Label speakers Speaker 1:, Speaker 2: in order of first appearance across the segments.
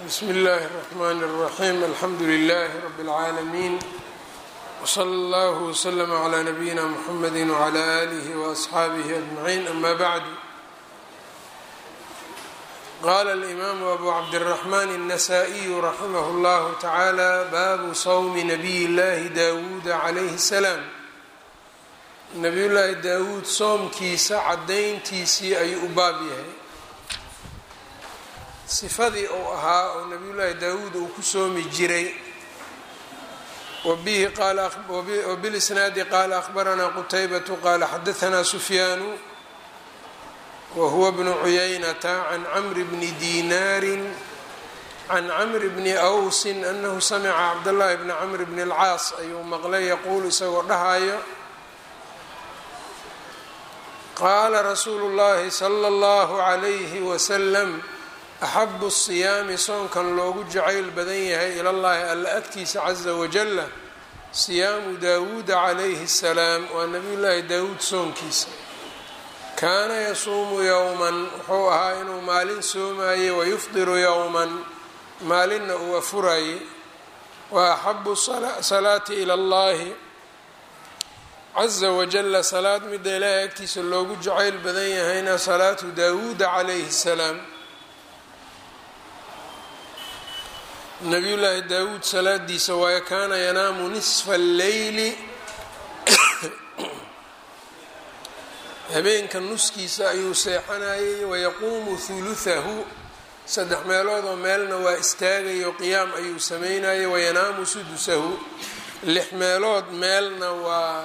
Speaker 1: bsmi اllahi الرحmn الرaxيm alxamdu لlh rb العaalمين wslى اllah وslm عlى nabiyina mxamedi وعlى آlih وأصxaabih أجمعين ama bعd qala الإmam abu cabdالرحmn النsائي raximh اllah taعalى babu swmi nabiy اllahi dawuud عlayh الsلاam nabiy llaahi daawuud soomkiisa cadayntiisii ayuu u baab yahay sifadii uu ahaa oo nabiyullaahi daawuud uu ku soomi jiray wabilisnaadi qaala akhbaranaa qutaybatu qaala xadahanaa sufyaanu wa huwa bnu cuyaynata can camri bni diinaarin can camri bni awsin anahu samica cabdاllahi bni camr bni اlcaas ayuu maqlay yaquulu isagoo dhahayo qaala rasuulu llahi sala اllahu calayhi wasalam axabu siyaami soonkan loogu jacayl badan yahay ilallahi alla agtiisa caza wajalla siyaamu daawuuda calayhi asalaam waa nabiyullaahi daawuud soonkiisa kaana yasuumu yowman wuxuu ahaa inuu maalin soomaye wayufdiru yowman maalinna uu afuraye wa axabu salaati ila allahi caza wajalla salaad midda ilaahay agtiisa loogu jacayl badan yahayna salaatu daawuuda calayhi salaam nabiyullaahi daawuud salaadiisa waayo kaana yanaamu nisfa alleyli habeenka nuskiisa ayuu seexanayay wayaquumu huluhahu saddex meelood oo meelna waa istaagayo qiyaam ayuu sameynayay wayanaamu sudusahu lix meelood meelna waa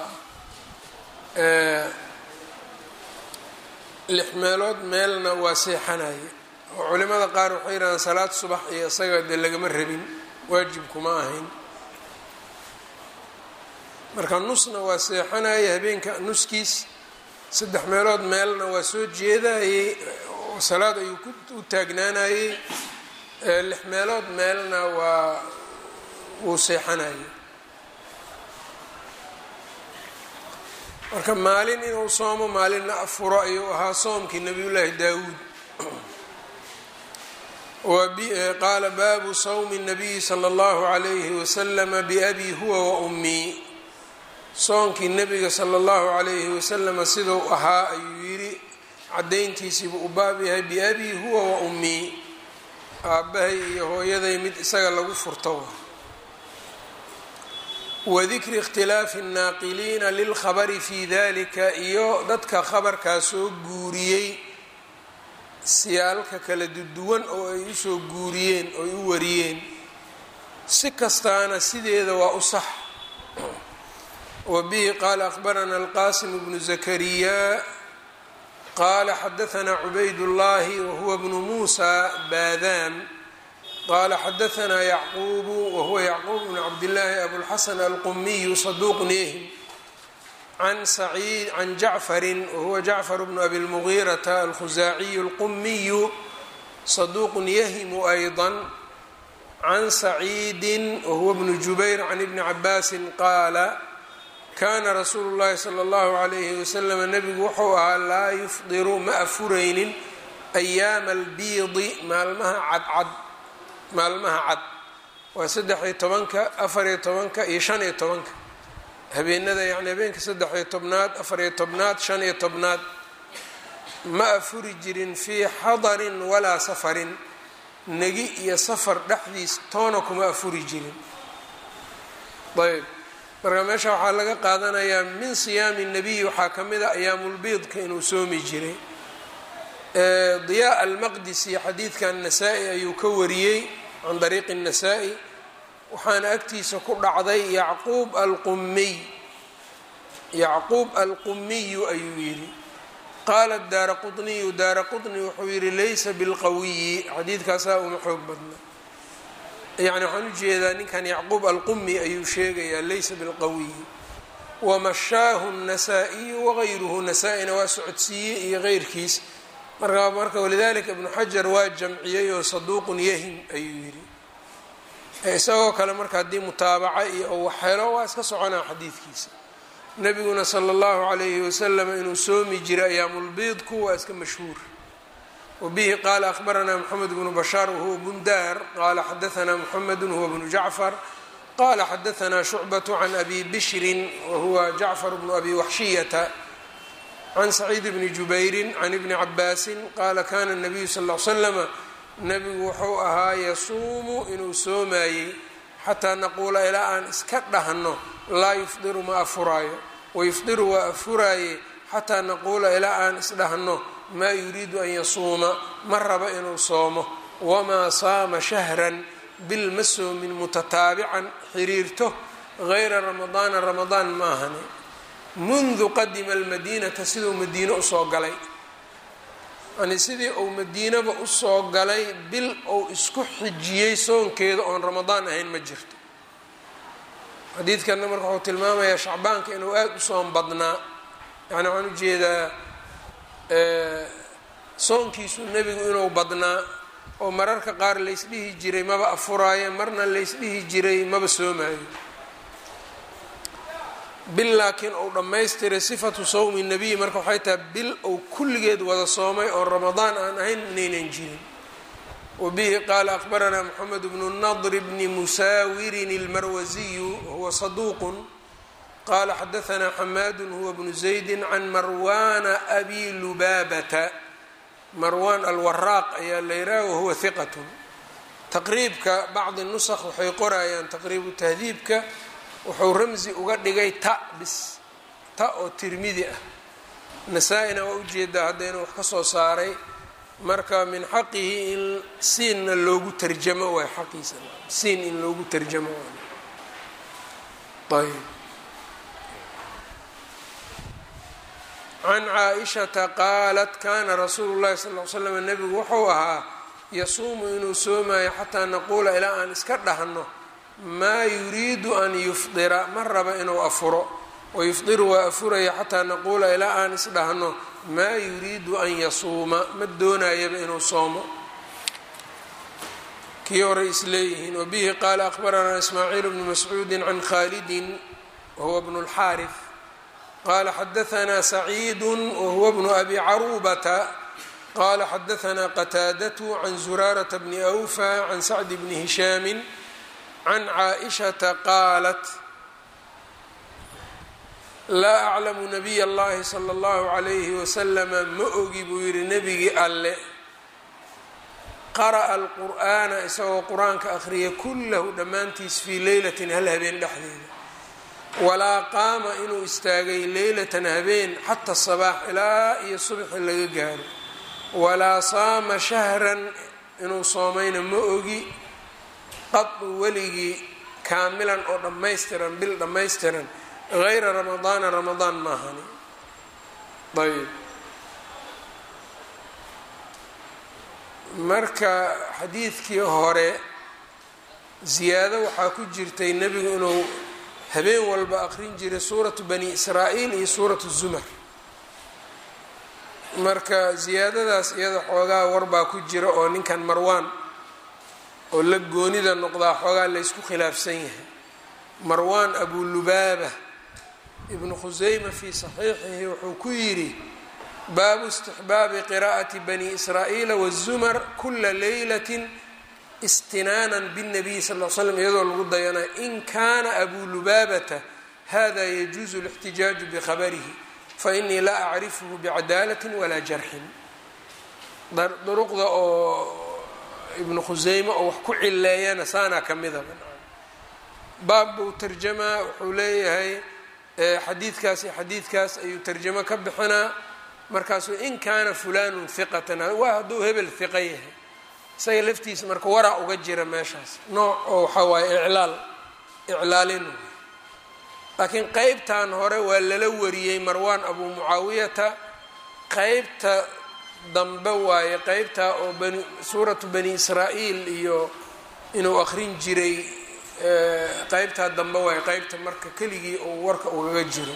Speaker 1: lix meelood meelna waa seexanaya oo culimada qaar waxay yidhahdaan salaad subax iyo isaga dee lagama rabin waajibkuma ahayn marka nusna waa seexanaya habeenka nuskiis saddex meelood meelna waa soo jeedayey oo salaad ayuu u taagnaanayey lix meelood meelna waa wuu seexanayay marka maalin inuu soomo maalinna afuro ayuu ahaa soomkii nabiyullaahi daawuud qaala baabu sawmi الnabiyi slى اllahu عalayhi waslama biabi huwa wa ummii soonkii nebiga salى اllahu عalayhi waslama siduu ahaa ayuu yidhi cadayntiisiibuu u baab yahay biabi huwa wa ummii aabbahay iyo hooyaday mid isaga lagu furto wadikri اkhtilaafi الnaaqiliina lilkhabari fi dalika iyo dadka khabarkaa soo guuriyey siyaalka kala duwan oo ay usoo guuriyeen oo ay u wariyeen si kastaana sideeda waa u sax wa bihi qaala akhbarana alqasim bnu zakariya qaala xadahanaa cubaydullahi wahuwa bnu muusa baadaan qaala xadahanaa yacquubu wahuwa yacquub bnu cabdillaahi abulxasan alqumiyu saduuqun yahim can saciid can jacfarin wahuwa jacfar bnu abi lmugiirata alkhusaaciyu alqumiyu saduuqun yahimu ayضa can saciidin wahuwa bnu jubayr can ibni cabaasin qaala kana rasuulu llahi sala اllahu alayhi wasalam nebigu wuxuu ahaa laa yufdiru ma afuraynin ayaama albiidi maalmaha cadcad maalmaha cad waa saddex-iyo tobanka afariyo tobanka iyo shan iyo tobanka habeenada yacni habeenka saddex-iyo tobnaad afariyo tobnaad shan iyo tobnaad ma afuri jirin fii xadarin walaa safarin negi iyo safar dhexdiis toona kuma afuri jirin ayb marka meesha waxaa laga qaadanayaa min siyaami nabiyi waxaa ka mid a ayaamulbiidka inuu soomi jiray diyaa almaqdisi xadiidkan nasaa-i ayuu ka wariyey can dariiqi nasaa-i waxaana agtiisa ku dhacday yacquub alqumiy yacquub alqumiyu ayuu yidhi qaala daara quniyu daara quni wuxuu yidhi laysa bilqawiyi xadiidkaasaa uma xoog badna yani waxaan ujeedaa ninkan yacquub alqumi ayuu sheegayaa laysa bilqawiyi wamashaahu nasaa-iyu wagayruhu nasaa-ina waa socodsiiyey iyo keyrkiis marka marka walidalika ibnu xajar waa jamciyey oo saduuqun yahim ayuu yidhi isagoo kale marka haddii mutaabaca iyo ou waxhelo waa iska soconaa xadiidkiisa nebiguna sala allahu calayhi wasalam inuu soomi jiray ayaamulbiidku waa iska mashhuur wbihi qala akhbarana mxamed bnu bashaar wahuwa bundar qala xadaana mxamedu huwa bnu jacfar qala xadaana shucbaة can abi bishrin wahuwa jacfar bnu abi waxshiyata can saciid bni jubayri can ibni cabaasi qala kana الnabiyu sal ll slama nabigu wuxuu ahaa yasuumu inuu soomayey xataa naquula ilaa aan iska dhahno laa yufdiru ma afuraayo wayufdiru waa afuraaye xataa naquula ilaa aan isdhahno maa yuriidu an yasuuma ma raba inuu soomo wamaa saama shahran bil ma soomin mutataabican xiriirto gayra ramadaana ramadaan ma ahani mundu qadima almadiinata siduu madiino usoo galay yani sidii uu madiinaba usoo galay bil uu isku xijiyey soonkeeda oon ramadaan ahayn ma jirto xadiidkanna marka wuxuu tilmaamayaa shacbaanka inuu aada u soon badnaa yani waxaan ujeedaa soonkiisu nebigu inuu badnaa oo mararka qaar laysdhihi jiray maba afuraayo marna laysdhihi jiray maba soomaayo bil laakiin uu dhammaystiray sifatu sawmi nabiy marka waxay tahay bil uu kulligeed wada soomay oo ramadaan aan ahayn inaynan jirin wabihi qaala akhbaranaa moxamed bnu nadr bni musaawirin ilmarwasiyu huwa saduuqun qala xadaanaa xamaadu huwa bnu zaydi can marwana abi lubaabata marwan alwaraaq ayaa la yidhaha wahuwa hiqatun taqriibka bacdi nusakh waxay qorayaan taqriibu tahdiibka wuxuu ramsi uga dhigay ta bis ta oo tirmidi ah nasaa-ina waa ujeedaa hadda inuu wax ka soo saaray marka min xaqihi in siinna loogu tarjamo waay xaqiisa siin in loogu tarjamo waay ayb can caa-ishata qaalat kana rasuulu llahi sal l slam nebigu wuxuu ahaa yasuumu inuu soomayo xataa naquula ilaa aan iska dhahno maa yuriidu an yufdira ma raba inuu afuro wayufdiru waa afuraya xataa naquula ilaa aan isdhahno maa yuriidu an yasuuma ma doonayaba inuu soomo kii hore isleeyihiin wabihi qaala akhbaranaa ismaaciil bnu mascuudi can khaalidin wahuwa bnu اlxaarif qala xadaanaa saciidu wahuwa bnu abi caruubata qala xadaanaa qataadatu can zuraarata bni awfa can sacdi bni hishaami can caaishata qaalat laa aclamu nabiy اllahi salى اllahu عalayhi waslama ma ogi buu yihi nebigii alle qara'a alqur'aana isagoo qur-aanka akhriya kullahu dhammaantiis fii leylatin hal habeen dhexdeeda walaa qaama inuu istaagay leylatan habeen xata sabaax ilaa iyo subxi laga gaaro walaa saama shahran inuu soomayna ma ogi qadu weligii kaamilan oo dhammaystiran bil dhammaystiran gayra ramadaana ramadaan maahani ayb marka xadiidkii hore ziyaado waxaa ku jirtay nebigu inuu habeen walba aqrin jiray suuratu bani israa'iil iyo suuratu zumar marka ziyaadadaas iyada xoogaa warbaa ku jira oo ninkan marwaan oo la goonida noqdaa xoogaa laysku khilaafsan yahay marwaan abulubaaba ibnu khuseyma fii saxiixihi wuxuu ku yidhi baabu istixbaabi qiraa'ati bani israa'iila wazumar kula leylatin istinaanan bاnabiy sal l slam iyadoo lagu dayanay in kana abu lubaabata hada yajuuzu اlاxtijaaju bkhabarihi fainii laa acrifhu bicadaalati walaa jarxin duruqda oo ibnu khuseyme oo wax ku cileeyana saanaa ka mida baab buu tarjamaa wuxuu leeyahay xadiidkaas iyo xadiidkaas ayuu tarjamo ka bixinaa markaasuu in kaana fulanu hiqatan waa hadduu hebel hiqa yahay isaga laftiisa marka waraa uga jira meeshaas nooc oo waxaa waaye iclaal iclaalin laakiin qeybtan hore waa lala wariyey marwaan abu mucaawiyata qeybta dambe waaye qeybtaa oo bani suuratu bani israa'iil iyo inuu aqrin jiray qeybtaa dambe waaye qeybta marka keligii uu warka ugaga jiro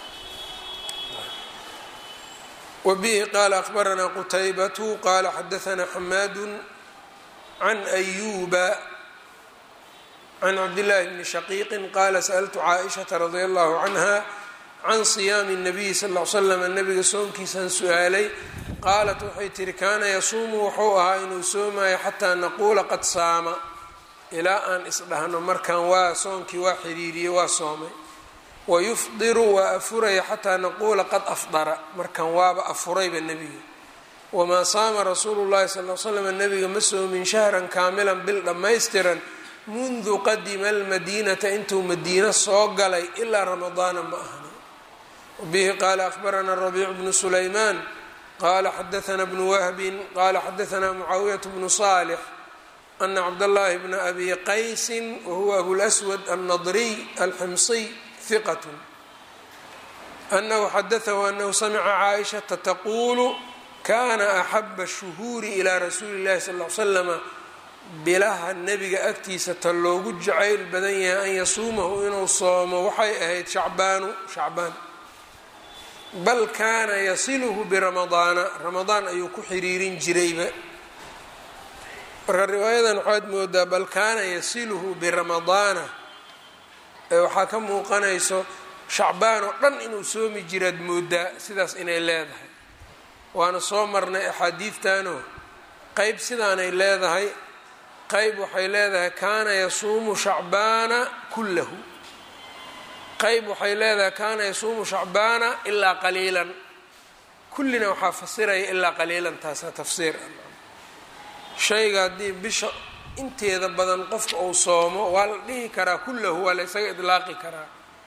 Speaker 1: wbihi qaala akbaranaa qutaybatu qaala xadaanaa xamaadu can ayuba can cabdillaahi bni shaqiiqin qaala sa'altu caaishata radia allahu canha can siyaami الnabiyi sal l slam nabiga soonkiisaan su-aalay qaalat waxay tihi kaana yasuumu wuxuu ahaa inuu soomayo xataa naquula qad saama ilaa aan isdhahno markaan waa soonkii waa xiriiriyey waa soomay wayufdiru waa afuraya xataa naquula qad afdara markaan waaba afurayba nebiga wamaa saama rasuulu llahi sal l slam nebiga ma soomin shahran kaamilan bil dhammaystiran mundu qadima almadiinata intuu madiino soo galay ilaa ramadaana ma ahna wabihi qaala ahbarana rabiic bnu sulaymaan qala xadaana bnu wahbin qala xadaana mucaawiyat bnu salix ana cabdاllahi bna abi qaysin wahuwa abulswad alnadriy alximsiy hiqat anahu xadaahu anahu samica caaishata taquulu kana axaba shuhuuri ilaa rasuuli اllahi sal l slama bilaha nebiga agtiisa ta loogu jacayl badan yahay an yasuumahu inuu soomo waxay ahayd shacbaanu shacbaan bal kaana yasiluhu biramadaana ramadaan ayuu ku xiriirin jirayba marka riwaayadan waxaad moodaa bal kaana yasiluhu biramadaana ee waxaa ka muuqanayso shacbaan oo dhan inuu soomi jiraad moodaa sidaas inay leedahay waana soo marnay axaadiidtanoo qeyb sidaanay leedahay qeyb waxay leedahay kaana yasuumu shacbaana kullahu qeyb waxay leedahay kaana yasuumu shacbaana ilaa qaliilan kullina waxaa fasiraya ilaa qaliilan taasaa tafsiir shayga haddii bisha inteeda badan qofka uu soomo waa la dhihi karaa kullahu waa la ysaga idlaaqi karaa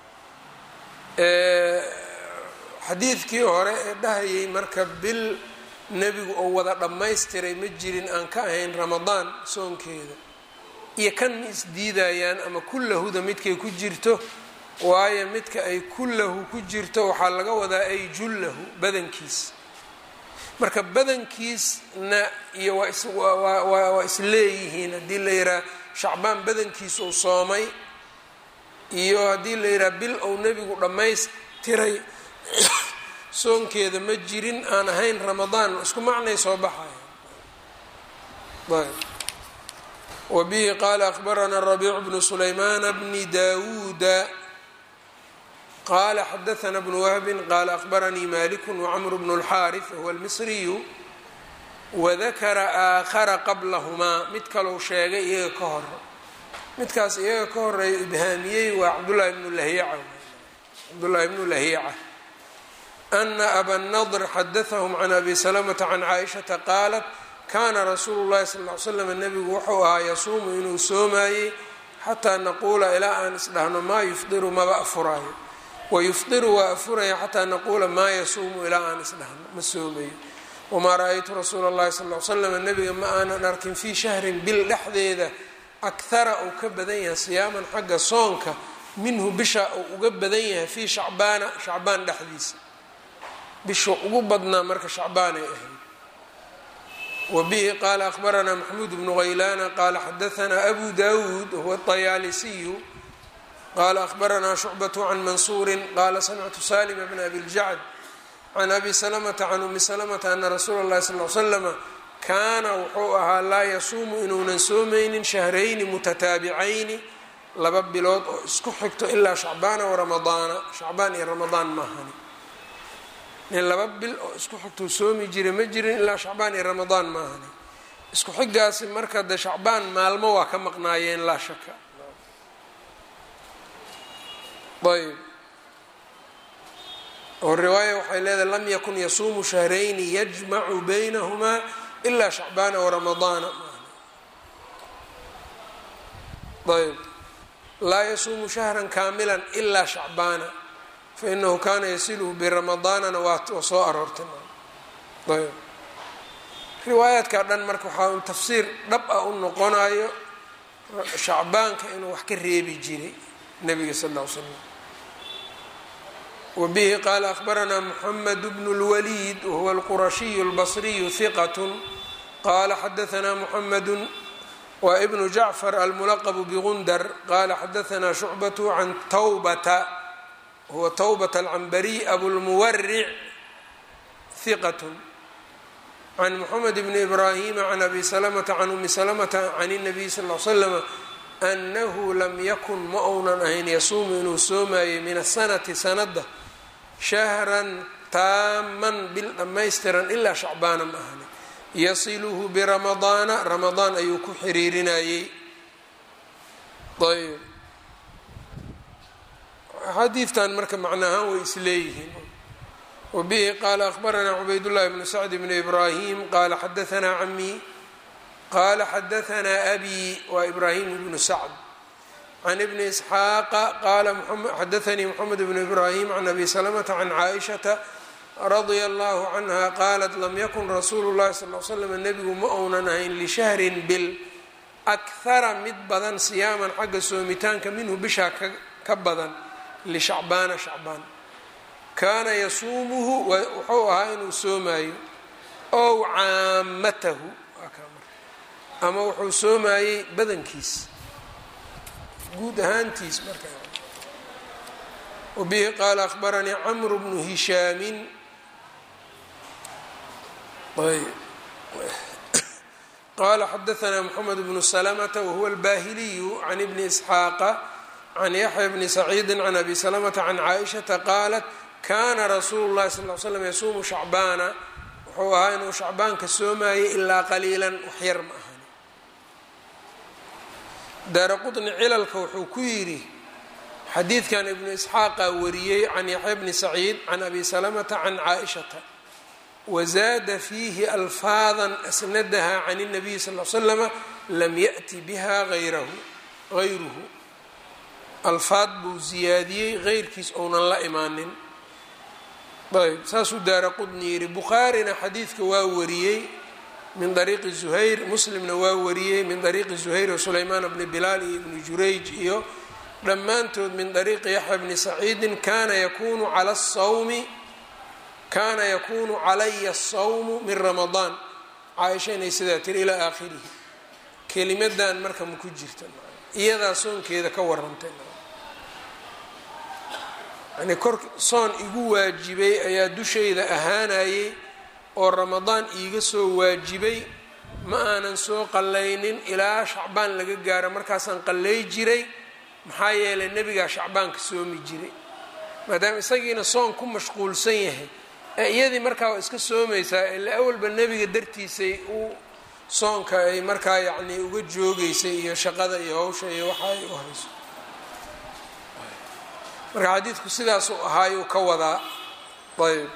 Speaker 1: xadiidkii hore ee dhahayay marka bil nebigu oo wada dhammaystiray ma jirin aan ka ahayn ramadaan soonkeeda iyo kan ma isdiidayaan ama kullahuda midkay ku jirto waayo midka ay kullahu ku jirto waxaa laga wadaa ay jullahu badankiis marka badankiisna iyo waa isleeyihiin haddii la yidhaha shacbaan badankiis uu soomay iyo haddii la yidhaha bil ou nebigu dhammaystiray soonkeeda ma jirin aan ahayn ramadaan isku macnay soo baxaya ayb wa bihi qaala akhbarana rabiicu bnu sulaymaana bni daawuuda qala xadaana bnu wahbin qala akhbaranii maliku wacmru bnu اlxaariث wahuwa almisriyu wadakara aakhara qablahumaa mid kalou sheegay iyaga ka hor midkaas iyaga ka horeeya ibhaamiyey waa cabdulahi bnu lahiica cabdullaahi bnu lahiica ana aba nadr xadaahum can abi salamata can caaishata qaalat kana rasuulu llahi sal ly slam nebigu wuxuu ahaa yasuumu inuu soomaayey xataa naquula ilaa aan isdhahno maa yufdiru maba afuraayo wayufdiru waa afuraya xataa naquula maa yasuumu ilaa aan isdhahno ma soomayo wamaa ra-aytu rasuula اllahi sal l slam nebiga ma aanan arkin fii shahrin bil dhexdeeda akhara uu ka badan yahay siyaaman xagga soonka minhu bisha uu uga badan yahay fii shacbaana shacbaan dhexdiisa bisha ugu badnaa marka shacbaanay ahayd wa bihi qaala akhbaranaa maxmuud bnu haylaana qaala xadaanaa abu dawuud wahuwa طayaalisiyu qala akhbaranaa shucbaة can mansuuri qala samictu salima bn abi ljacd can abi salamata can umi salamata ana rasuula اllahi sal l slama kaana wuxuu ahaa laa yasuumu inuunan soomaynin shahrayni mutataabicayni laba bilood oo isku xigto ilaa shacbaana waramadaana shacbaan iyo ramadaan maahani nin laba bil oo isku xigtou soomi jira ma jirin ilaa shacbaan iyo ramadaan maahani isku xigaasi marka de shacbaan maalmo waa ka maqnaayeen laa shaka ayb oo riwaaya waxay leedahay lam yakun yasuumu shahrayni yajmacu baynahumaa ilaa shacbaana waramadaana ayb laa yasuumu shahran kaamilan ilaa shacbaana fainahu kaana yasiluhu biramadaanana waa soo aroortay ayb riwaayaadka dhan marka waxaa un tafsiir dhab ah u noqonayo shacbaanka inuu wax ka reebi jiray nabiga sal l slam wbihi qaala akhbaranaa mxamed bnu اlwaliid wahuwa alqurashiyu اlbasriyu hiqat qala xadaanaa muxamedu wa ibnu jacfar almulaqbu bgundar qala xadaanaa shucbat can tawbata wahuwa tawbata alcambariy abulmuwaric hiqat can moxamed bni ibraahima can abi salamata can umi salamata can الnabiy sal l slama anahu lam yakun ma ounan ahayn yasuumu inuu soomaayey min asanati sanada shahran taaman bil dhammaystiran ilaa shacbaana ma ahani yasiluhu biramadaana ramadaan ayuu ku xiriirinayey ayb xadiidtan marka macnaahaan way isleeyihiin wabihi qaala akhbaranaa cubaydullahi bnu sacd bni ibraahim qaala xadaanaa camii qaala xadaanaa abi waa ibraahim bnu sacd can ibni isxaaqa qaala xadaanii moxamed bnu ibraahim can abi salamata can caaishata radia allahu canha qaalat lam yakun rasuulu llahi sal l slam nebigu ma ounan ahayn lishahrin bil akhara mid badan siyaaman xagga soomitaanka minhu bishaa ka badan lishacbaana shacbaan kaana yasuumuhu wuxuu ahaa inuu soomaayo ow caamatahu ama wuxuu soomaayey badankiis guud ahaantiis marka wabihi qaala akhbaranii camru bnu hishaamin qala xadaanaa mxamed bnu slmta wahuwa albahiliyu can ibni isxaaqa can yaxya bni saciidi can abi salamata can caaishata qaalat kana rasuulu llahi sal l slam yasuumu shacbaana wuxuu ahaa inuu shacbaanka soomaayay ilaa qaliilan waxyar ma ahan daara qطni cilalka wuxuu ku yidhi xadiidkan ibnu isxaaqa wariyey can yaxya bni saciid can abi salamata can caaishata wazaada fiihi alfaada asnadaha can الnabiyi sal l slama lam yaأti biha ayrahu gayruhu alfaad buu ziyaadiyey heyrkiis ounan la imaanin ayb saasuu daara qudni yidhi bukhaarina xadiidka waa wariyey min dariiqi zuhayr muslimna waa wariyey min dariiqi zuhayr o sulaymaan bni bilaal iyo ibni jurayj iyo dhammaantood min dariiqi yaxya bni saciidin kana yakunu cala الsawmi kaana yakunu calaya الsawmu min ramadaan caaisha inay sidaa tiri ilaa aakhirihi kelimadan marka ma ku jirta iyadaa soonkeeda ka warantay yani kor soon igu waajibay ayaa dushayda ahaanayay oo ramadaan iiga soo waajibay ma aanan soo qallaynin ilaa shacbaan laga gaaro markaasaan qallay jiray maxaa yeelay nebigaa shacbaanka soomi jiray maadaama isagiina soon ku mashquulsan yahay ee iyadii markaa waa iska soomaysaa ila awalba nebiga dartiisay u soonka ay markaa yacnii uga joogeysay iyo shaqada iyo hawsha iyo waxa ay u hayso marka xadiidku sidaasuu ahaayuu ka wadaa ayb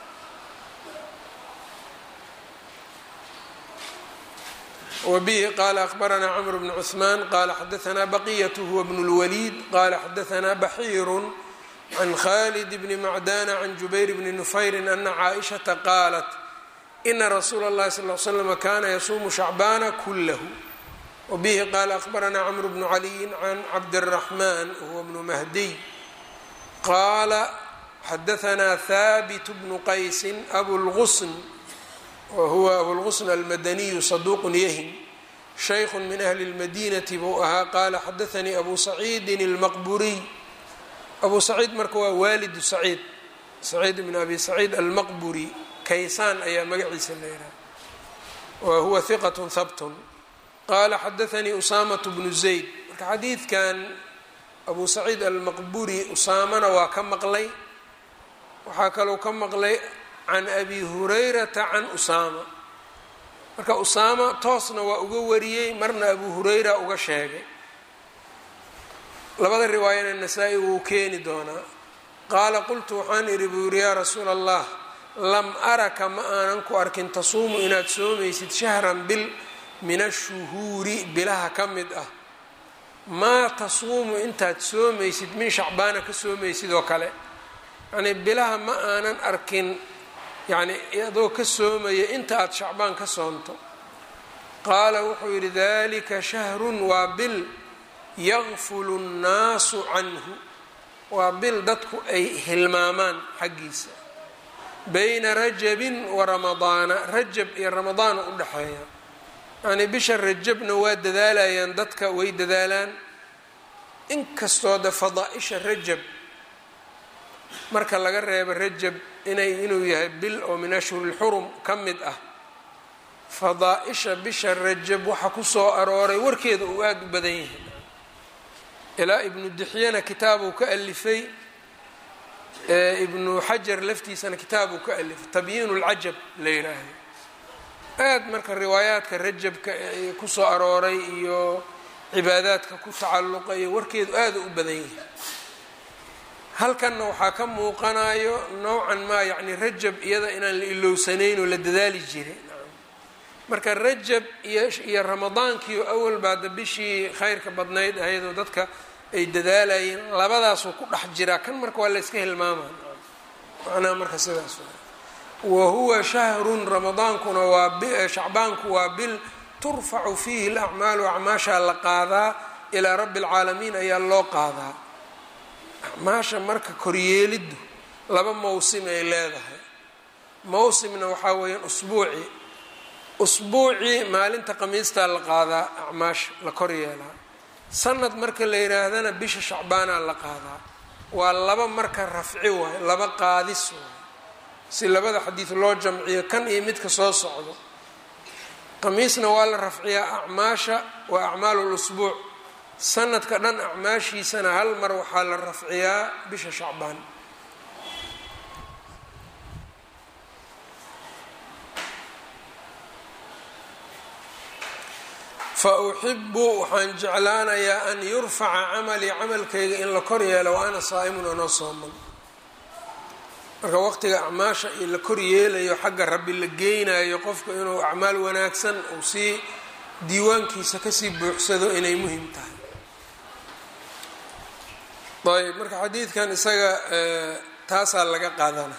Speaker 1: wbihi qala akhbaranaa cmr bn cثman qala xadaanaa baqiyat huwa bn اlwaliid qala xadaanaa baxiiru can khalid bni macdana can jubayr bni nufayri ana caaishaةa qaalat ina rasuula اllahi sal l slm kana yasuumu shacbaana kulahu wbihi qala akhbaranaa cmr bnu caliyi can cabdالraxman huwa bnu mahdiy qaala xadaanaa haabit bnu qaysi abulgusn whuwa abulqusn almadaniyu saduuqun yahin shaykhu min ahli اlmadinati buu ahaa qaala xadaanii abu saciidin اlmaqburiy abu saciid marka waa waalidu saciid saciid bn abi saciid almaqburi kaysaan ayaa magaciisa la yidhaha wa huwa hiqat habtun qaala xadaanii usaamaة bnu zayd marka xadiidkan abu saciid almaqburi usaamana waa ka maqlay waxaa kalou ka maqlay can abi hurayrata can usaama marka usaama toosna waa uga wariyey marna abu hurayra uga sheegay labada riwaayana nasaa-i wuu keeni doonaa qaala qultu waxaan idhi buu yidhi yaa rasuula allah lam araka ma aanan ku arkin tasuumu inaad soomaysid shahran bil min ashuhuuri bilaha ka mid ah maa tasuumu intaad soomaysid min shacbaana ka soomaysid oo kale yacnii bilaha ma aanan arkin yacni adoo ka soomaya inta aada shacbaan ka soonto qaala wuxuu yidhi dalika shahrun waa bil yaqfulu nnaasu canhu waa bil dadku ay hilmaamaan xaggiisa bayna rajabin wa ramadaana rajab iyo ramadaana u dhexeeya yacnii bisha rajabna waa dadaalayaan dadka way dadaalaan inkastoo de fadaa-isha rajab marka laga reebo rajab inay inuu yahay bil oo min ashhuri lxurum ka mid ah fadaa-isha bisha rajab waxa ku soo arooray warkeeda uu aada u badan yahay ilaa ibnu dixyana kitaabuu ka alifay ibnu xajar laftiisana kitaab uu ka alifay tabyiin اlcajab la yidhaahdo aad marka riwaayaadka rajabka ee kusoo arooray iyo cibaadaadka ku tacalluqa iyo warkeedu aada u badan yahay halkanna waxaa ka muuqanayo nowcan maa yacni rajab iyada inaan la ilowsanayn oo la dadaali jiray marka rajab iyo ramadaankiio awal baada bishii khayrka badnayd ahaydoo dadka ay dadaalayeen labadaasuu ku dhex jiraa kan marka waa la yska hilmaama macnaha marka sidaas wa huwa shahrun ramadaankuna waa shacbaanku waa bil turfacu fiihi lacmaalu acmaashaa la qaadaa ilaa rabbi alcaalamiin ayaa loo qaadaa acmaasha marka koryeeliddu laba mawsim ay leedahay mawsimna waxaa weeyaan usbuuci usbuucii maalinta khamiistaa la qaadaa acmaasha la kor yeelaa sanad marka la yidhaahdana bisha shacbaanaa la qaadaa waa laba marka rafci waay laba qaadis waay si labada xadiid loo jamciyo kan iyo midka soo socdo khamiisna waa la rafciyaa acmaasha waa acmaalu lusbuuc sanadka dhan acmaashiisana hal mar waxaa la rafciyaa bisha shacbaan fa uxibu waxaan jeclaanayaa an yurfaca camalii camalkayga in la kor yeelo wa ana saa'imun anoo sooman marka waqtiga acmaasha i la kor yeelayo xagga rabbi la geynayo qofku inuu acmaal wanaagsan uu sii diiwaankiisa kasii buuxsado inay muhim tahay ayb marka xadiidkan isaga taasaa laga qaadana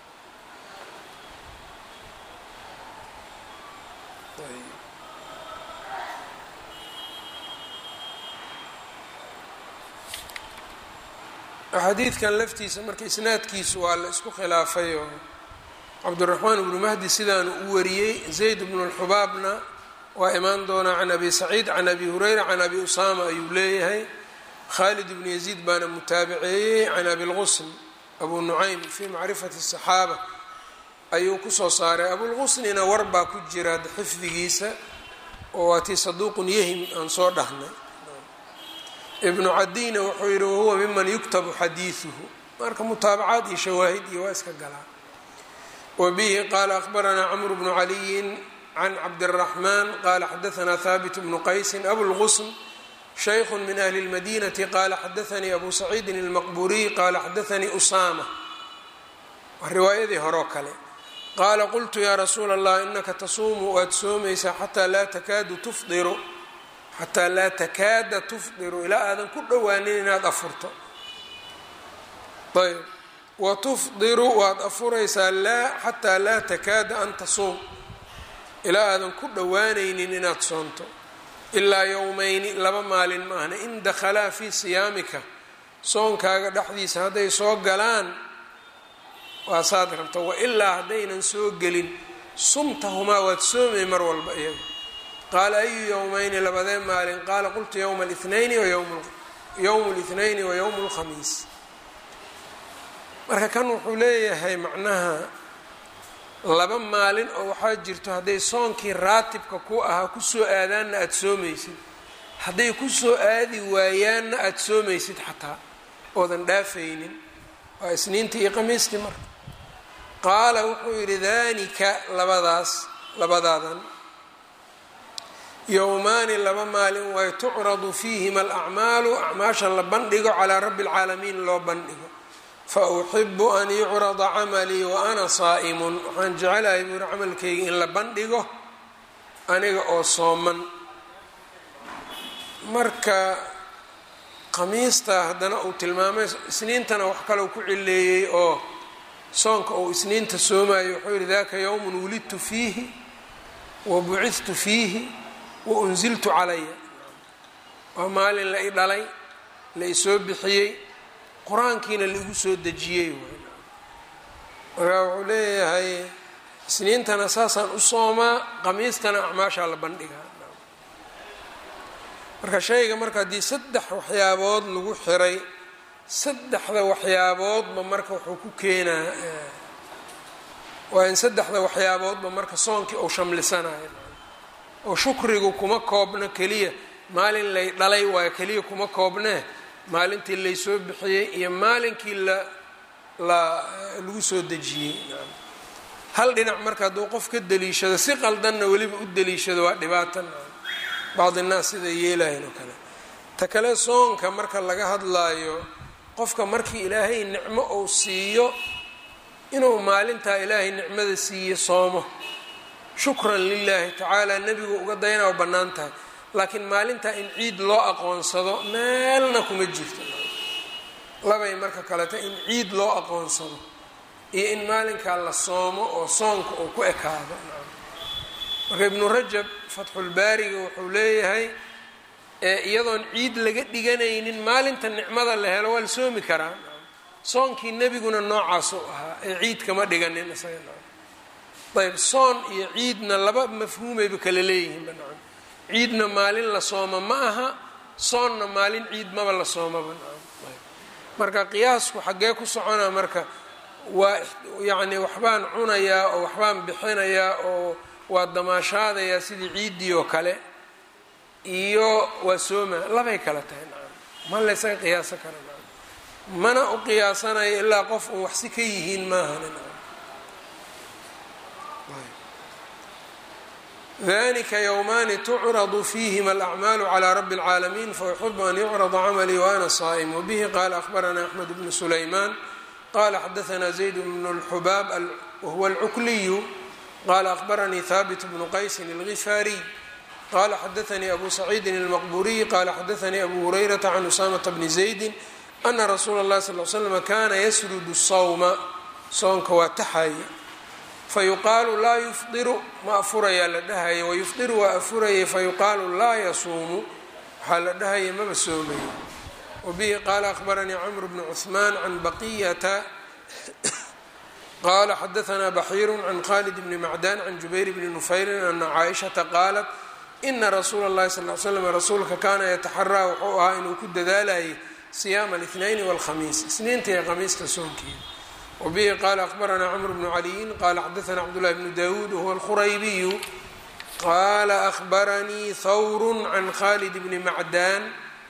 Speaker 1: xadiidkan laftiisa marka isnaadkiisu waa la isku khilaafay oo cabdiraxmaan ibnu mahdi sidaanu u wariyey zayd bnu lxubaabna waa imaan doonaa can abi saciid can abi hureyra can abi usaama ayuu leeyahay khalid ibnu yaziid baana mutaabiceeyey can abi lqusn abu nucaym fii macrifati الصaxaaba ayuu kusoo saaray abulqusnina war baa ku jira xifdigiisa oo waa tii saduuqun yahim aan soo dhahnay ibnu cadiyna wuxuu yihi wahuwa miman yuktabu xadiiثuhu marka mutaabacaad iyo shawaahid iyo waa iska galaa wa bihi qaala akhbaranaa cmr bnu caliyin can cabdالraxman qala xadaثna haabit bnu qaysin abulqusn shaykh min ahli اlmadinati qala xadaanii abu saciidin اlmaqburiy qala xadaanii usama waa riwaayadii horeo kale qaala qultu yaa rasuula allah inaka tasuumu waad soomaysaa xataa laa takaadu tufdiru xataa laa takaada tufdiru ilaa aadan ku dhowaanin inaad afurto ayb wa tufdiru waad afuraysaa laa xataa laa takaada an tasuum ilaa aadan ku dhowaanaynin inaad soonto ilaa yowmeyni laba maalin maahna in dakhalaa fii siyaamika soonkaaga dhexdiisa hadday soo galaan waa saad rabta wailaa haddaynan soo gelin sumtahumaa waad soomay mar walba iyaga qaala ayu yowmeyni labadee maalin qaala qultu yowma lithnayni yowmu lithnayni wa yowmu lkhamiis marka kan wuxuu leeyahay macnaha laba maalin oo waxaa jirto hadday soonkii raatibka ku ahaa kusoo aadaanna aada soomaysid hadday kusoo aadi waayaanna aada soomaysid xataa oodan dhaafaynin waa isniintii iyo khamiistii marka qaala wuxuu yidhi danika labadaas labadaadan yowmaani laba maalin way tucradu fiihima alacmaalu acmaasha la bandhigo calaa rabbi اlcaalamiin loo bandhigo fa uxibu an yucrada camalii wa ana saa'imun waxaan jecelahay buuri camalkayga in la bandhigo aniga oo sooman marka khamiista haddana uu tilmaamay isniintana wax kaleu ku cileeyey oo soonka uu isniinta soomayo wuxuu yihi daka yowmun wulidtu fiihi wa bucidtu fiihi wa unziltu calaya waa maalin la i dhalay la isoo bixiyey qur-aankiina laigu soo dejiyey markaa wuxuu leeyahay isniintana saasaan u soomaa khamiistana acmaashaa la bandhigaa marka shayga marka haddii saddex waxyaabood lagu xiray saddexda waxyaaboodba marka wuxuu ku keenaa waa in saddexda waxyaaboodba marka soonkii uu shamlisanayo oo shukrigu kuma koobno keliya maalin lay dhalay waayo keliya kuma koobnee maalintii laysoo bixiyey iyo maalinkii la lagu soo dejiyey hal dhinac marka hadduu qof ka deliishado si qaldanna weliba u deliishado waa dhibaatan bacdi innaas siday yeelahayn oo kale ta kale soonka marka laga hadlaayo qofka markii ilaahay nicmo uu siiyo inuu maalintaa ilaahay nicmada siiye soomo shukran lilaahi tacaala nebigu uga dayana waa bannaan tahay laakiin maalintaa in ciid loo aqoonsado meelna kuma jirto labay marka kaleta in ciid loo aqoonsado iyo in maalinkaa la soomo oo soonka uu ku ekaado marka ibnu rajab fatxulbaariga wuxuu leeyahay iyadoon ciid laga dhiganaynin maalinta nicmada la helo waa la soomi karaa soonkii nebiguna noocaasuu ahaa ee ciid kama dhiganin isaga ayb soon iyo ciidna laba mafhuumayba kala leeyihiin banaan ciidna maalin la sooma ma aha soonna maalin ciid maba la soomaba marka qiyaasku xaggee ku soconaa marka waa yacni waxbaan cunayaa oo waxbaan bixinayaa oo waa damaashaadayaa sidii ciiddii oo kale iyo waa sooma labay kala tahay nacam ma laysaga qiyaaso kara nacam mana u qiyaasanayo ilaa qof uun waxsi ka yihiin maahan nacam dalika ywmaani tucradu fiihima alacmaalu calى rabi اlcaalamiin fauxibu an yucrada camalii waana saa'im wbihi qala akhbarana axmed bnu sulaymaan qala xadaana zayd bnu اlxubaab wahuwa alcukliyu qala akhbaranii haabit bnu qaysin اlgifaariy qala xadaanii abu saciidin اlmaqburiy qala xadaanii abu hurayrata can usaamata bni zaydi ana rasuula اllahi sal l slm kana yasrudu sawma soonka waa taxaye fayuqaalu laa yufdiru ma afurayaa la dhahaya wayufdiru waa afurayay fayuqaalu laa yasuumu waxaa la dhahaya maba soomayo wabihi qaala akhbaranii camr bnu cuثmaan can baqiyata qala xadaanaa baxiiru can khalid bni macdan can jubayr bni nufayrin ana caaishata qaalat ina rasuula اllahi sal l slam rasuulka kaana yataxaraa wuxuu ahaa inuu ku dadaalayay siyaama اlاثnayn wاlkhamiis isniinta iyo khamiista soonkeeda wbihi qala akhbaranaa cmr bnu caliyin qala xadaana cabdاllahi bnu dawuud wahuwa alkhuraybiyu qala akhbaranii hawr can khalid bni macdan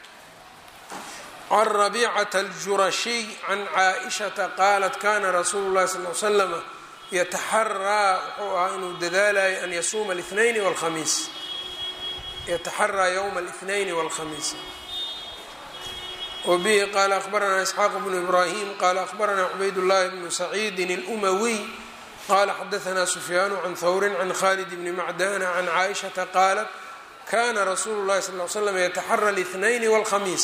Speaker 1: can rabicata aljurashiy can caaishata qaalat kana rasuulu llahi sal l slama yataxaraa wuxuu ahaa inuu dadaalayo an yasuuma اlاثnayn wاlkhamiis yataxaraa ywma اlاثnayn wاlkhamiis wbihi qala akhbaranaa isxaaq bnu ibrahim qala akhbaranaa cubayd llahi bnu saciidin اlumawiy qala xadaanaa sufyaanu can hawrin can khalid bni macdana can caaishata qaalat kana rasuulu llahi sal l slam yataxara اlاثnayn wاlkhamiis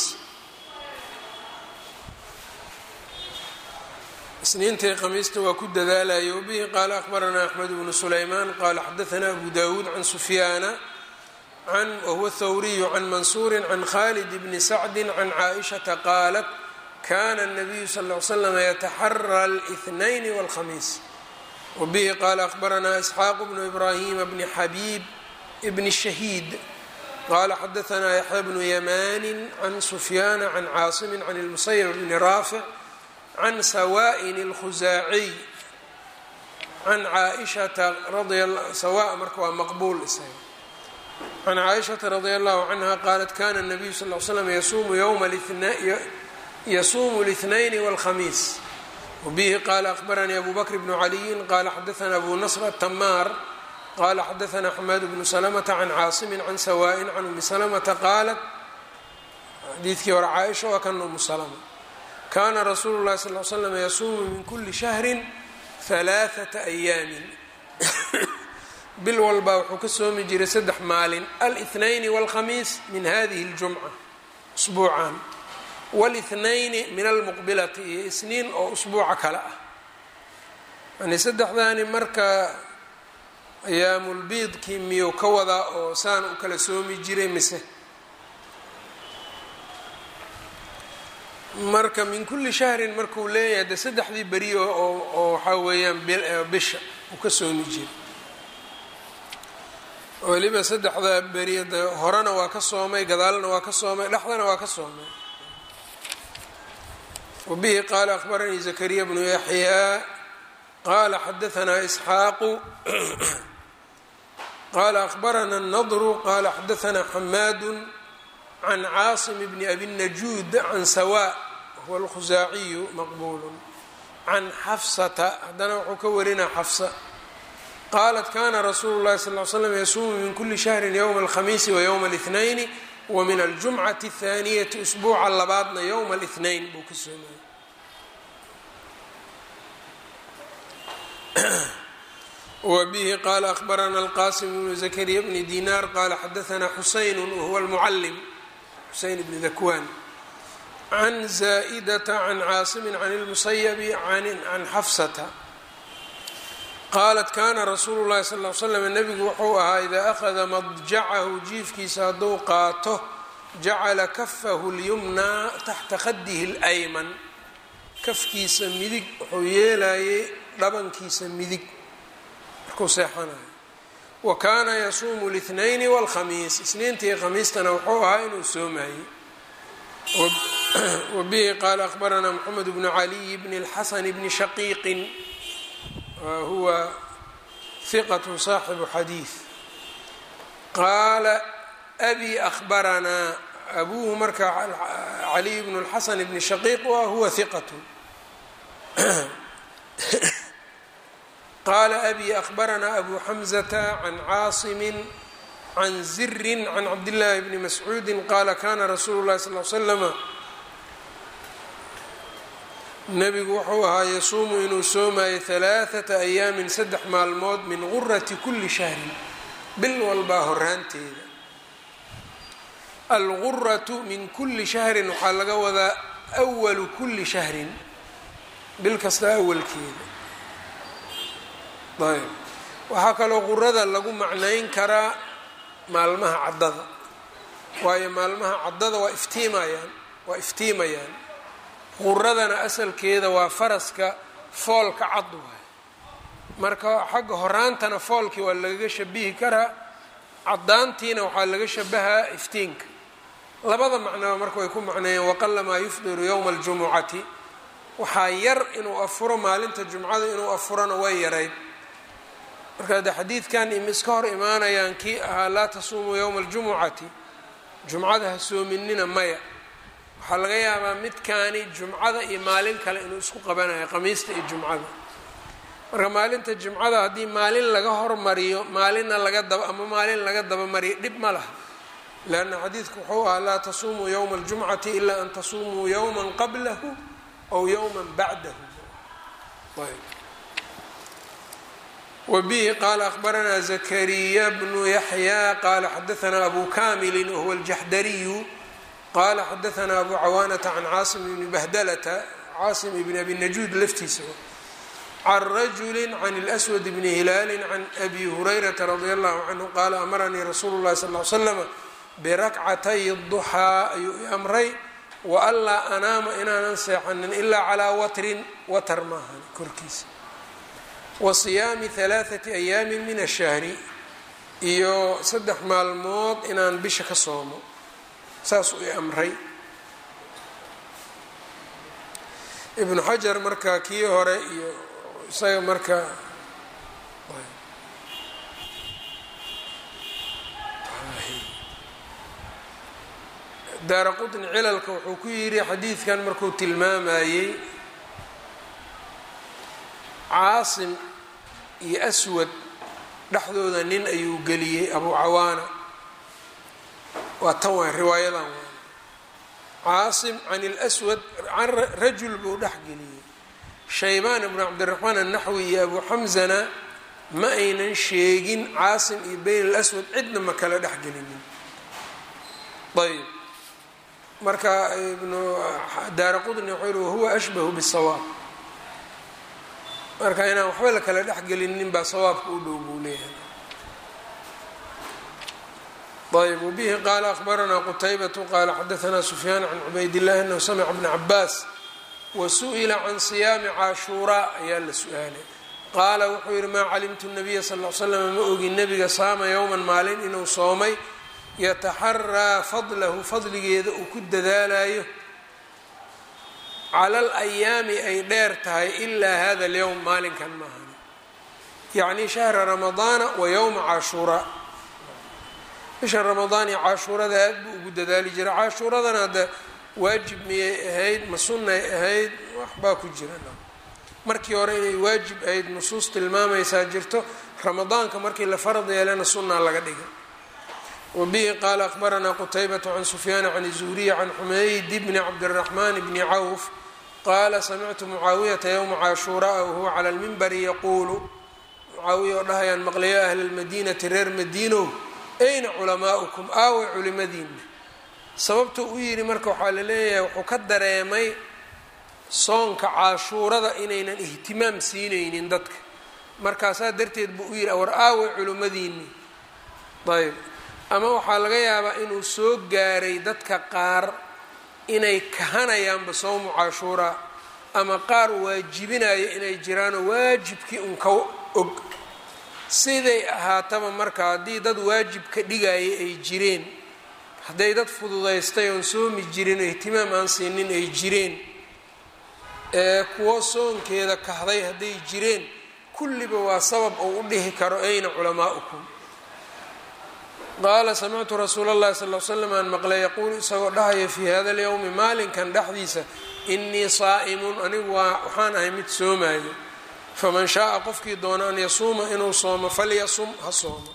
Speaker 1: isniintai khamiista waa ku dadaalaya wbihi qaala akhbaranaa axmed bnu sulaymaan qala xadaanaa abu dawuud can sufyaana whuwa thawriyu can mansuuri can khalid bni sacdi can caaishata qaalat kana الnabiyu sal ly slm yataxara اlاثnayn wاlkhamiis wbihi qala akhbaranaa isxaaq bnu ibrahima bni xabiib bni shahiid qala xadaanaa yaxya bnu yamani can sufyaana can caasimi can اlmusayb bni raafic can sawa'in اlkhusaaciy can caaishata sawa marka waa maqbuul isaga can caaishata radi allahu canha qaalat kana nabiyu sal l slam yasuumu اlاثnayn wاlkhamiis wbihi qala akhbaranii abu bakr bnu caliyin qala xadaana abu nasr atamaar qala xadaana xamaad bnu slmta can caasimi can sawa'in can umi slmta qaalat xadiidkii hore caaisha waa kan umu slma kana rasuulu اlahi sal l slam yasuumu min kuli shahri ثalaaثaةa أyaami bil walbaa wuxuu ka soomi jiray saddex maalin alاثnayni wاlkhamiis min hadihi اljumca usbuucan wاlاثnayni min almuqbilati iyo isniin oo usbuuca kale ah yani saddexdaani marka ayaamulbiidkii miyuu ka wadaa oo saan u kala soomi jiray mise marka min kuli shahrin markuu leeyahay de saddexdii beri oo waxaa weeyaan bisha uu ka soomi jiray weliba saddexda beri de horena waa ka soomay gadaalna waa ka soomay dhexdana waa ka soomay wabihi qaala akhbaranii zakariya bnu yaxyaa qaala xadaanaa isxaaqu qaala akhbarana الnadru qaala xadaanaa xamaadu can caasim bni abi najuud can sawa huwa alkhusaaciyu maqbuulu can xafsata haddana wuxuu ka warinaa xafsa qaalat kana rasuulu llahi sal l slam yasuumu min kuli shahrin ywma alkhamiisi wa ywma اlاثnayn wa min aljumcati اthaaniyati usbuuca labaadna ywma اlاثnayn buu ka soomaya wbihi qala akhbarana alqasim bnu zakariya bni dinar qala xadaana xuseyn wahuwa almucalim xuseyn bni dakwan can zaa'idata can caasimi can اlmusayabi can xafsata qaalat kana rasuulu llahi sal l slam nebigu wuxuu ahaa idaa akhada madjacahu jiifkiisa hadduu qaato jacala kafahu lyumnaa taxta khadihi اlayman kafkiisa midig wuxuu yeelayay dhabankiisa midig markuu seexanayo wa kaana yasuumu اlاثnayni wاlkhamiis isniintii khamiistana wuxuu ahaa inuu soomayey wabihi qaala akhbaranaa mxamed bnu caliy bni اlxasan bni shaqiiqin huwa hiqat saaxibu xadiid qaala abi ahbaranaa abuuhu marka caliy bnu اlxasan bni shaqiiq wa huwa hiqat qaala abi ahbaranaa abu xamzata can caasimi can zirin can cabdillaahi bni mascuudi qaala kana rasuulu llahi sal l slama nebigu wuxuu ahaa yasuumu inuu soomayo halaaثata ayaamin saddex maalmood min gurati kuli shahrin bil walbaa horaanteeda alguratu min kuli shahrin waxaa laga wadaa awalu kuli shahrin bil kasta awalkeeda ayb waxaa kaloo qurada lagu macnayn karaa maalmaha caddada waayo maalmaha caddada waa iftiimayaan waa iftiimayaan quradana asalkeeda waa faraska foolka cad waay marka xagga horaantana foolkii waa lagaga shabihi karaa caddaantiina waxaa laga shabahaa iftiinka labada macnoba marka way ku macneeyeen waqalamaa yufdiru yowma aljumucati waxaa yar inuu afuro maalinta jumcada inuu afurona way yarayd marka de xadiidkan imiska hor imaanayaan kii ahaa laa tasuumuu yowma aljumucati jumcada ha soominina maya waxaa laga yaabaa midkaani jumcada iyo maalin kale inuu isku qabanayo qamiista iyo jumcada marka maalinta jumcada haddii maalin laga hormariyo maalinna laga daba ama maalin laga dabamariyo dhib ma laha leanna xadiidku wuxuu ahaa laa tasuumuu yowma aljumcati ilaa an tasuumuu yowman qablahu aw yowman bacdahu wbihi qaala akhbaranaa zakariya bnu yaxya qaala xadaanaa abu kamili wahuwa aljaxdariyu qaala xadaanaa abu cawaanata can caasim bni bahdalata caasim ibni abi najuud laftiisa can rajuli can اlswad bni hilaali can abi hurayrata radi allahu canhu qaala amaranii rasuulu llahi sal l slama birakcatay duxaa ayuu i amray waanlaa anaama inaanan seexanin ilaa calaa watrin watar maahan korkiisa wa siyaami halaathati ayaamin min ashahri iyo saddex maalmood inaan bisha ka soomo saasuu i amray ibnu xajar marka kii hore iyo isaga marka daara qutni cilalka wuxuu ku yidhi xadiidkan markuu tilmaamayey caasim iyo aswad dhexdooda nin ayuu geliyey abu cawaana waa tan waay riwaayadan waay caasim can اlswad can rajul buu dhex geliyey shaybaan ibnu cabdiraxmaan annaxwi iyo abu xamzana ma aynan sheegin caasim iyo bayn اlaswad cidna ma kala dhex gelinin ayb marka ibnu daara qudni wuxuu yihi wahuwa ashbahu bالsawaab marka inaan waxba la kala dhex gelinin baa sawaabka u dhow buu leeyahay ayb wbihi qaala akhbaranaa qutaybatu qaala xadaanaa sufyaan can cubaydillahi anahu samica bna cabaas wa su-ila can siyaami caashuuraa ayaa la su-aalay qaala wuxuu yihi maa calimtu nabiya sal l slam ma ogin nebiga saama yowman maalin inuu soomay yataxaraa fadlahu fadligeeda uu ku dadaalayo cala alayaami ay dheer tahay ilaa hada alyowm maalinkan maahan yacni shahra ramadaana wa yowma caashuuraa bisha ramadaan iyo caashuurada aad buu ugu dadaali jiray caashuuradana hadda waajib miyay ahayd ma sunnay ahayd waxbaa ku jira markii hore inay waajib ahayd nusuus tilmaamaysaa jirto ramadaanka markii la farad yeelana sunnaa laga dhigay wabihi qaala akhbaranaa qutaybatu can sufyaana can zuhriya can xumayd bni cabdiraxmaan bni cawf qaala samictu mucaawiyata yowma caashuuraa wahuwa cala lmimbari yaquulu mucaawiya oo dhahayaan maqlayo ahla lmadiinati reer madiinow ayna culamaa'ukum aaway culimadiina sababtuu u yidhi marka waxaa la leeyahay wuxuu ka dareemay soonka caashuurada inaynan ihtimaam siinaynin dadka markaasaa darteed buu u yidhi war aaway culimmadiinii ayb ama waxaa laga yaabaa inuu soo gaaray dadka qaar inay kahanayaanba soomu caashuuraa ama qaar waajibinaya inay jiraanoo waajibkii un ka og siday ahaataba marka haddii dad waajib ka dhigaya ay jireen hadday dad fududaystay oon soomi jirin oo ihtimaam aan siinin ay jireen ee kuwo soonkeeda kahday hadday jireen kulliba waa sabab uu u dhihi karo ayna culamaa'ukum qaala samictu rasuula اllahi sal l slam aan maqlay yaquulu isagoo dhahaya fii hada اlyowmi maalinkan dhexdiisa inii saa'imun anigu waa waxaan ahay mid soomaayo faman shaaa qofkii doono an yasuuma inuu soomo falyasum ha soomo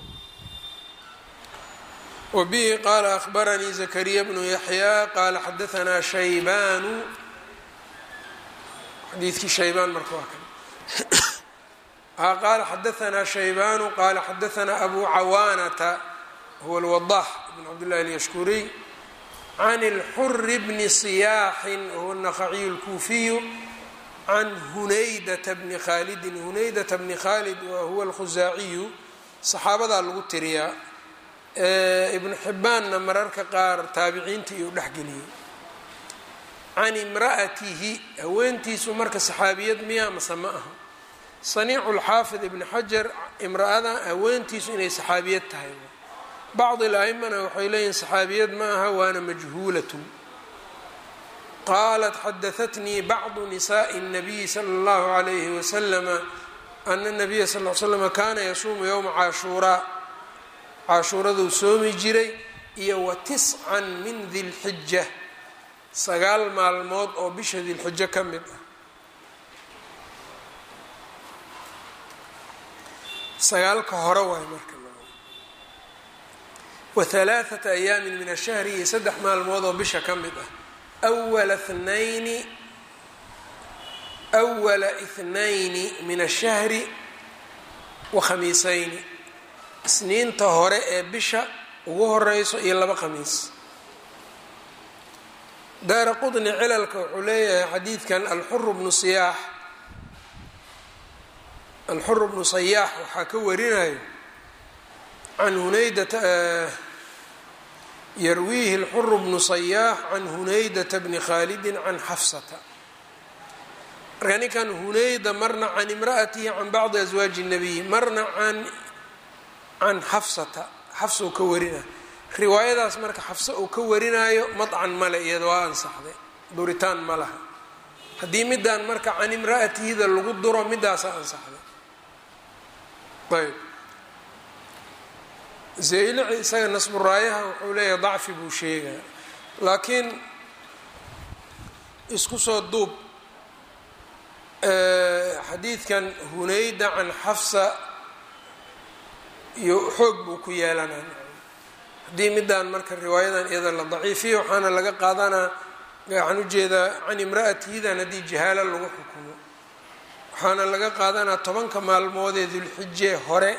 Speaker 1: wa bihi qaala ahbaranii zakariya bnu yaxyaa qaala xadaanaa shaybaanu xadiidkii shaybaan marka waa kan qaala xadaanaa shaybaanu qaala xadaanaa abu cawaanata huwa alwadax bn cabdillahi alyashkuriy can اlxuri bni siyaaxin wahuwa الnaqaciyu اlkuufiyu can hunaydata bni khaalidin hunaydata bni khaalid wahuwa alkhusaaciyu saxaabadaa lagu tiriyaa ibnu xibbaanna mararka qaar taabiciinta iyuu dhexgeliyey can imra'atihi haweentiisu marka saxaabiyad miyaa mase ma aha saniicu lxaafid ibni xajar imra'ada haweentiisu inay saxaabiyad tahay bacdi al-a'imana waxay leeyihin saxaabiyad ma aha waana majhuulatun qaalat xadahatnii bacdu nisaءi الnabiyi salى اllahu عalayhi waslama ana الnabiya sal l slama kaana yasuumu yowma caashuuraa caashuuraduu soomi jiray iyo wa tiscan min dilxija sagaal maalmood oo bisha dilxijo ka mid ah sagaalka hore waay marka wa halaaثata ayaamin min ashahri iyo saddex maalmood oo bisha ka mid ah awala thnayni awala ithnayni min ashahri wa khamiisayni isniinta hore ee bisha ugu horeyso iyo laba khamiis daara qudni cilalka wuxuu leeyahay xadiidkan alxuru bnu siyaax alxuru bnu sayaax waxaa ka warinayo can hunaydata yarwiihi alxuru bnu sayaax can hunaydata bni khaalidin can xafsata marka ninkan hunayda marna can imra'atihi can bacdi aswaaji الnabiy marna can can xafsata xafsa uu ka warinayo riwaayadaas marka xafse uu ka warinaayo madcan male iyada waa ansaxday duritaan ma laha haddii midaan marka can imra'atihida lagu duro midaasa ansaxday ayb zaylici isaga nasburaayaha wuxuu leeyahay dacfi buu sheegaa laakiin isku soo duub xadiidkan hunayda can xafsa iyo xoog buu ku yeelanaa haddii midaan marka riwaayadan iyada la daciifiyo waxaana laga qaadanaa waxaan ujeedaa can imra'atihidan haddii jahaalo lagu xukumo waxaana laga qaadanaa tobanka maalmoodee dulxije hore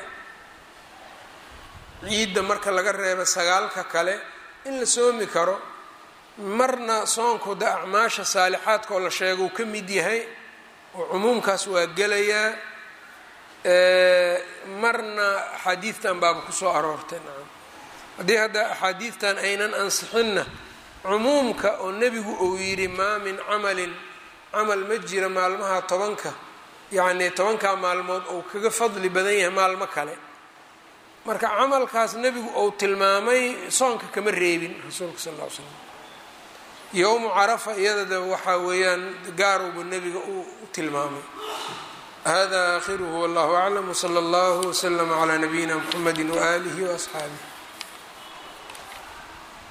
Speaker 1: ciidda marka laga reebo sagaalka kale in la soomi karo marna soonku de acmaasha saalixaadka oo la sheego uu ka mid yahay oo cumuumkaas waa gelayaa marna axaadiidtan baaba kusoo aroortay nacam haddii hadda axaadiidtan aynan ansixinna cumuumka oo nebigu uu yidhi maa min camalin camal ma jira maalmaha tobanka yacni tobankaa maalmood uu kaga fadli badan yahay maalmo kale marka camalkaas nebigu uu tilmaamay soonka kama reebin rasuulka sal ll ly slam yowmu carafa iyadada waxaa weeyaan gaarubu nebiga u tilmaamay hada aakhiruhu wallahu aclam wsala allahu wslama calaa nabiyina mxamedi waaalihi waasxaabih